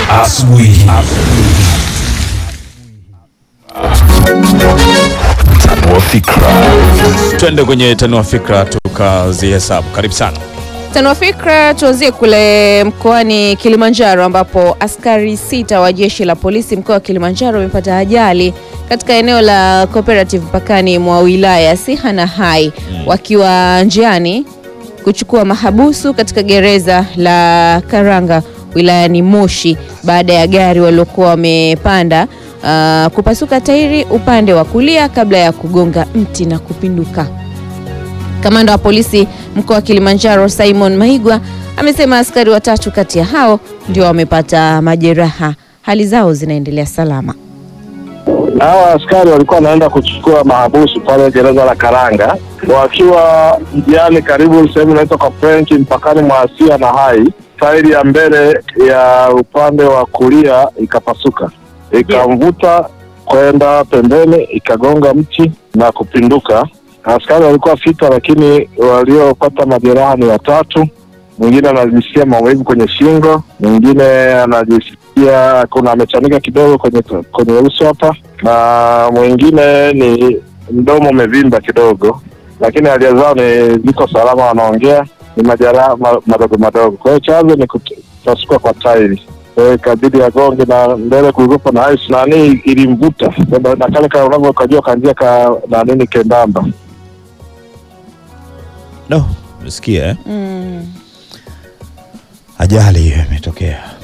asubuhi. Tanua fikra. Twende kwenye tanua fikra tukazihesabu. Karibu sana. Tanua fikra tuanzie kule mkoani Kilimanjaro ambapo askari sita wa jeshi la polisi mkoa wa Kilimanjaro wamepata ajali katika eneo la Cooperative mpakani mwa wilaya ya Siha na Hai wakiwa njiani kuchukua mahabusu katika gereza la Karanga wilayani Moshi baada ya gari waliokuwa wamepanda ah, kupasuka tairi upande wa kulia kabla ya kugonga mti na kupinduka. Kamanda wa polisi mkoa wa Kilimanjaro Simon Maigwa amesema askari watatu kati ya hao ndio wamepata majeraha, hali zao zinaendelea salama. Hawa askari walikuwa wanaenda kuchukua mahabusu pale gereza la Karanga, wakiwa njiani karibu sehemu inaitwa kwa French mpakani mwa Asia na Hai, tairi ya mbele ya upande wa kulia ikapasuka, ikamvuta kwenda pembeni, ikagonga mti na kupinduka. Askari walikuwa sita, lakini waliopata majeraha ni watatu. Mwingine anajisikia maumivu kwenye shingo, mwingine anajisikia kuna amechanika kidogo kwenye kwenye uso hapa, na mwingine ni mdomo umevimba kidogo, lakini hali zao ni ziko salama, wanaongea, ni majeraha ma, madogo madogo. Kwa hiyo chanzo ni kupasuka kwa tairi Kwa hiyo ikabidi agonge, na mbele kulikuwa na ice nani ilimvuta na na kale ka unavyo kajua kanjia ka na nini kembamba No, umesikia eh? Mm. Ajali hiyo imetokea.